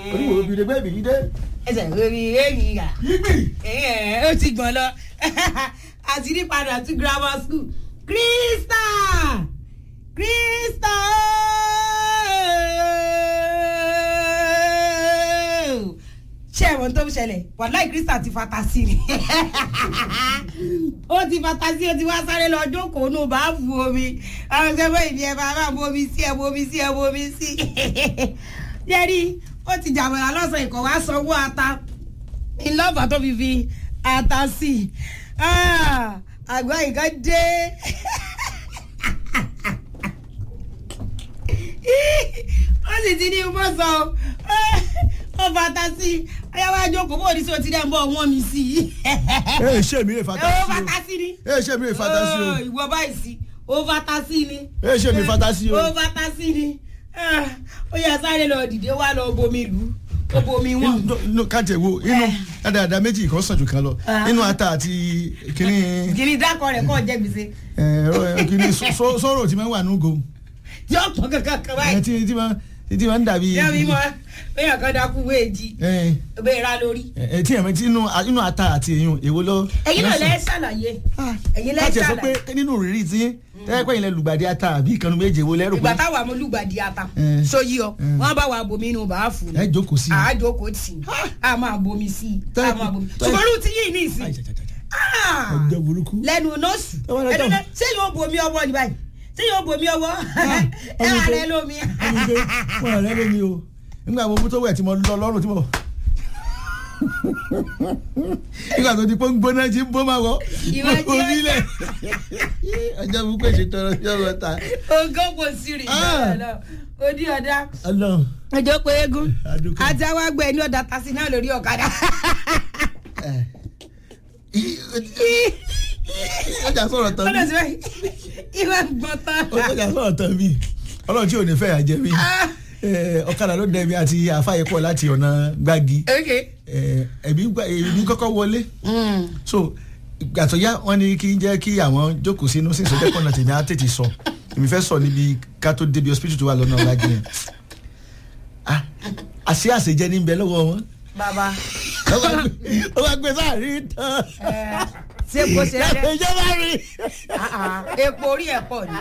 oníwò obìnrin gbé ìbìrì dé. ẹsẹ̀ lórí èyí rà yígbì. ó ti gbọ̀n lọ àti ní padà tún grammar school krista krista ooo. ṣé ẹ̀wọ̀n tó ń ṣẹlẹ̀ wàláì krista ti fata sí ni ó ti fata sí ó ti wá sáré lọ jókòó nù bá bu omi àwọn ọ̀sẹ̀ bọ́ ìdí ẹ̀ bá bá bu omi sí ẹ̀ bu omi sí ẹ̀ bu omi sí yẹ́rì ó ti jàmọ̀lá lọ́sàn ìkọ̀ wá sanwó ata ìlọ́fà tó fi fi ata sí i Ah, àgbà nǹkan dé ó sì ti ní bọ́ sọ ó fata sí i ayáwá jókòó bó ní sí o ti dẹ́ ń bọ̀ wọ́n mi sí i ẹ ṣe mi lè fata ó sí fata sí ni o ẹ ṣe mi lè fata sí o Oh, ìwọ báyìí sí ó fata sí ni ẹ ṣe mi fata sí o. ó fata sí ni Ah, ó yà sáré lọ dìde wá lọ bomi lù ó bomi wọn. inú káàtì wo inú dáadáa méjì kan sàn jù kan lọ Ah. inú ata àti kínní kìnìún dákọ rẹ kọ́ jẹ́ gbèsè ẹ, kínní sọ- sọ̀rọ̀ tí máa ń wà núgo yóò pọ̀ kankan kan ẹ, báyìí tí tí máa tí máa ń dàbí yóò bí mọ bẹ́ẹ̀ kan dákú wéèjì ẹ, bẹ́ẹ̀ ra lórí. ẹ, tí ẹ̀mẹ́ tí inú inú ata àti èyún èwo lọ. ẹ̀yin náà lẹ́ ṣàlàyé ẹ̀yin lẹ́ káàtì ẹ̀ sọ pé ṣàlàyé nínú rírí tí tẹ́lẹ̀ pẹ́yìn lẹ lùgbàdì ata àbí ìkànnì méje wo lẹ́rù ìgbà pé táwa mo lùgbàdì ata Eh. sóyí ọ Eh. wọn bá wa bomi inú bàá fún ẹ jókòó sí i. àájókòó tì í a máa bomi sí i a Tẹ́lẹ̀- máa bomi tẹ́lẹ̀- ṣùgbọ́n olú ti yí ní ìsìn Ai, ja, ja, ja, ja. Ah! ọjọ́ burúkú. lẹ́nu nọ́ọ̀sì Ẹ wá lọ ẹnu tán. náà ṣé yóò bomi ọwọ́ ni báyìí ṣé yóò bomi ọwọ́ ẹ ọmọ wà tó- rẹ lómi. ẹni pé wọn rẹ lómi o nígbà mo mú tó wẹ̀ tí mo lọ lọ́rùn tí mo. nígbà tó di pé ń gbóná tí ń bó máa wọ Ìwọ jẹ́- orílẹ̀ ọjọ́ burúkú èsì tọrọ sí ọ̀rọ̀ ta. ogún kò sí rè Ah. lọ odi ọ̀dà Ọlọ́run ọjọ́ pé eégún Adúpẹ́. àti àwọn àgbẹ̀ ní ọ̀dà tasi náà lórí ọ̀kadà. ẹ. ọjà sọ̀rọ̀ tán ọ̀dọ̀ bí sí báyìí ìwà gbọ́n tán. ọjà sọ̀rọ̀ tán bí ọlọ́run tí ò ní fẹ́ yà jẹ́ mi Ah. Eh, ọ̀kadà ló dẹ̀ mi àti àfáyé pọ̀ láti ọ̀nà gbági ok. Eh, ẹ̀mí gbà- èmi kọ́kọ́ wọlé so ìgbà tó yá wọn ni kí n jẹ́ kí àwọn jókòó sínú sí ìsọjẹ́ pọ̀nà tèmi á tètè sọ èmi fẹ́ sọ níbi ká tó débi hospital tó wà lọ́nà ọ̀làjì yẹn Ah, àṣé àṣejẹ ní bẹ lọ́wọ́ wọn bàbá ó wá gbé sáàrin tán ṣé kò ṣe rẹ ìjọba rí epo orí ẹ̀ pọ̀ ni